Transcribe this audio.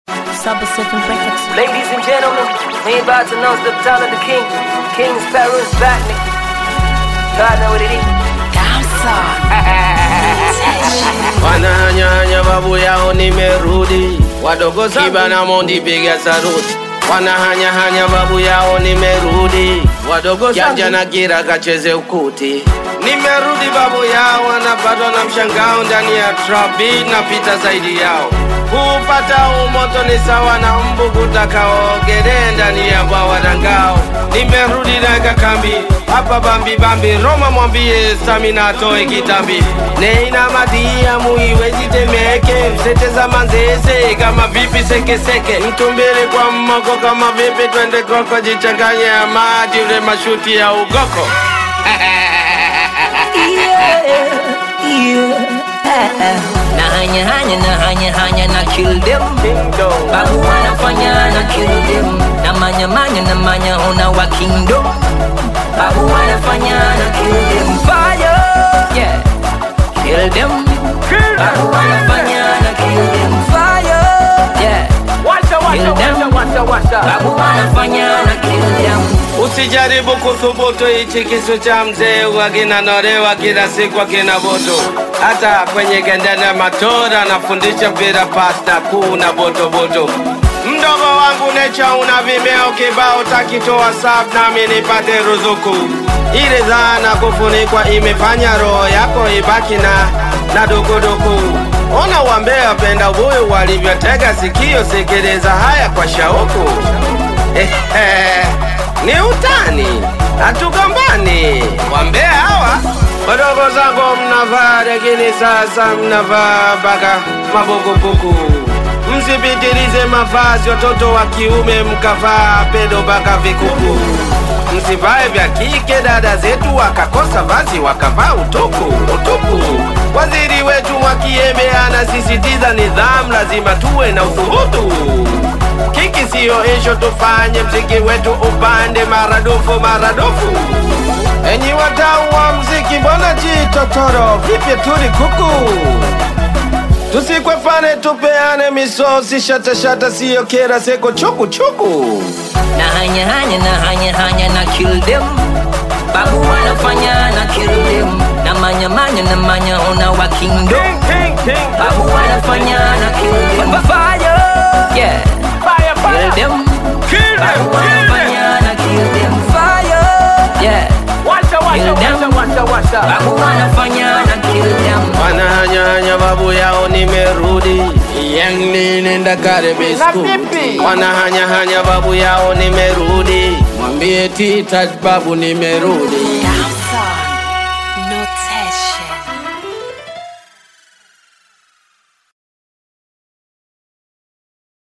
Saba Seven Records. Ladies and gentlemen, we about to announce the return of the king. King's Sparrow is back, nigga. God know what it is. Wananyanya babu yao nimerudi, wadogo Kiba na Mondi piga saruti. Wanahanyahanya babu yao nimerudi, wadogo Janja na Gira kacheze ukuti. Nimerudi babu yao, wanapatwa na mshangao ndani ya trabi na pita zaidi yao. Kupata umoto ni sawa na mbu kutakaogelee ndani ya bwawa la ngao. Nimerudi na kambi hapa bambi bambi, Roma mwambie stamina atoe kitambi. Neina madia muiwezi temeke, mseteza manzese kama vipi sekeseke, mtumbili kwa mmoko kama vipi, twende koko jichanganye ya maji ule mashuti ya ugoko. Na hanya hanya na hanya hanya na kill them. Babu wanafanya na kill them. Na manya manya na manya ona wa kingdom. Babu wanafanya na kill them. Fire, yeah. Kill them. Babu wanafanya na kill them. Fire, yeah. Kill them. Babu wanafanya na kill them. Usijaribu kuthubutu hichi kisu cha mzee, wakinanolewa kila siku akina boto. Hata kwenye gendana matora nafundisha mpira pasta kuu na botoboto. Mdogo wangu Necha una vimeo kibao, takitoa sab nami nipate ruzuku. Ile dhana kufunikwa imefanya roho yako ibaki na na dukuduku. Ona wambea penda ubuyu walivyotega sikio, sikiliza haya kwa shauku. Ehe, ni utani, hatugombani. Wambea hawa wadogo zangu mnavaa, lakini sasa mnavaa mpaka mabukubuku. Msipitilize mavazi, watoto wa kiume mkavaa pedo mpaka vikuku. Msivae vya kike, dada zetu wakakosa vazi wakavaa utuku utuku. Waziri wetu Mwakiembe anasisitiza nidhamu, lazima tuwe na uthubutu. Kiki siyo isho, tufanye mziki wetu upande maradufu maradufu. Enyi wadau wa mziki, mbona jitotoro vipya tuli kuku? Tusikwefane, tupeane misosi, shatashata siyo kera seko chuku chuku. na hanya hanya na hanya hanya na kill them babu wanafanya na kill them na manya manya na manya ona wa kingdom babu wanafanya na kill them fire yeah kill them babu wanafanya na kill them fire yeah kill them babu wanafanya na kill them Wanahanyanya babu yao nimerudi Yang ni nenda karebe school Wanahanyahanya babu yao nimerudi Mwambie tita babu nimerudi